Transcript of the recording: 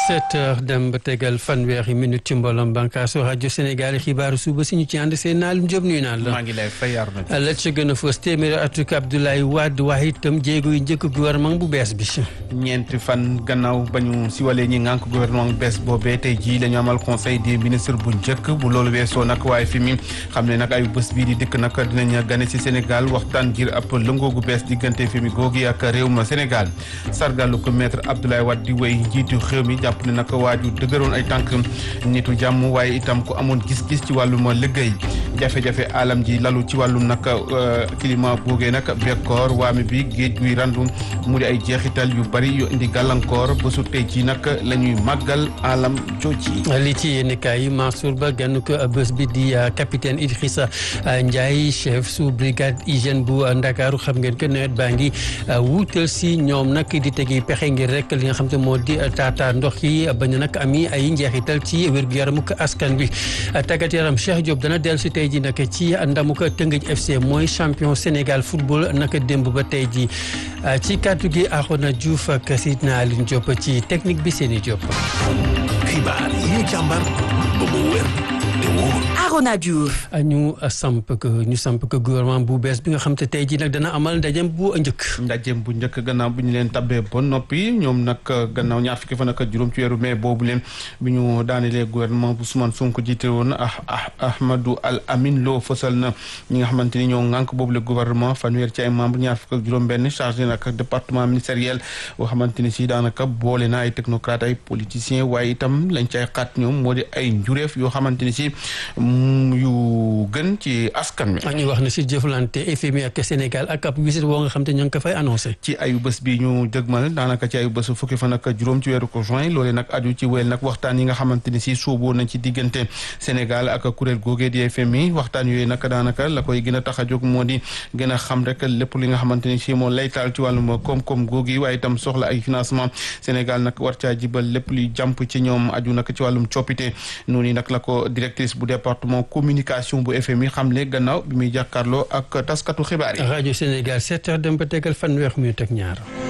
sept heures dem ba tegal fanweeri minute ci mbooloom bànqaasu rajo Sénégal xibaaru suba si ñu ci ànd seen naalum Jóob nuyu naan la. maa ngi lay fayar na. la ca gën a fës téeméeri atuk Abdoulaye Wade waaye itam jéego yu njëkk gouvernement bu bees bi. ñeenti fan gannaaw ba ñu siwalee ñi ngànk gouvernement bu bees boobee tey jii dañu amal conseil des ministres bu njëkk bu loolu weesoo nag waaye fi mi xam ne nag ay bés bii di dikk nag dinañ gane si Sénégal waxtaan ngir ab lëngoo gu bees diggante fi mi googi ak réew ma Sénégal sargalu ko maître Abdoulaye Wade di wéy njiitu réew mi jàpp ne nag waaju dëgëroon ay tànk nitu jàmm waaye itam ku amoon gis-gis ci wàllum liggéey jafe-jafe alam ji lalu ci wàllum nag climat googee nag bekkoor waame bi géej guy randu mu di ay jeexital yu bari yu indi gàllankoor ba su tey ci nag la ñuy màggal alam jooji li ci yéen kaay yi Mansour Ba gann ko bés bi di capitaine Idrissa Ndiaye chef sous brigade hygiène bu Ndakaaru xam ngeen que nawet baa ngi wuutal si ñoom nag di tegi pexe ngir rek li nga xam te moo di taata ndox yi bañ nag ami ay njeexital ci wér-gu-yaramu askan bi tàggat yaram Cheikh Diop dana dellu si tey ji nag ci ndamuk Tëngëj FC mooy champion Sénégal football naka démb ba tey ji ci kàddu gi Arona Diouf ak Sidna Aline Diop ci technique bi Séni Diop. xibaar yi ñu càmbar ba mu wér te wóor. Arona Diouf. ñu samp ko ñu samp ko gouvernement bu bees bi nga xam te tey jii nag dana amal ndajem bu njëkk. ndajem bu njëkk gannaaw bu ñu leen tabbee ba noppi ñoom nag gannaaw ñaar fukki fan ak juróom ci weeru mai boobu leen bi ñu daanelee gouvernement bu Ousmane Sonko jiite woon ah ah Ahmadou Al Amin Lo fësal na ñi nga xamante ni ñoo ŋànk boobu le gouvernement fanweer ci ay membre ñaar fukk ak juróom-benn chargé nag département ministériel boo xamante ni si daanaka boole na ay technocrate ay politiciens waaye itam lañ cay xaat ñoom moo di ay njureef yoo xamante ni si yu gën ci askan wi. ñu wax ne si jëflante FMI ak Sénégal ak ab wisit woo nga xam te ñoo ngi ko fay annoncé. ci ayu bés bi ñu dëgmal daanaka ci ayu bés fukki fan ak juróom ci weeru ko juin loolee nag aju ci wéyal nag waxtaan yi nga xamante ni si suuboo nañ ci diggante Sénégal ak kuréel googee di FMI waxtaan yooyu nag daanaka la koy gën a tax a jóg moo di gën a xam rek lépp li nga xamante ni si moo laytaal ci wàllum koom-koom googi waaye itam soxla ay financement Sénégal nag war caa jibal lépp luy jàmp ci ñoom aju nag ci wàllum coppite noonu nag la ko directrice bu département communication bu FMI xamle gannaaw bi muy jàkkaarloo ak taskatu xibaar yi. rajo Sénégal 7 heures dem ba tegal fanweer minute ak ñaar.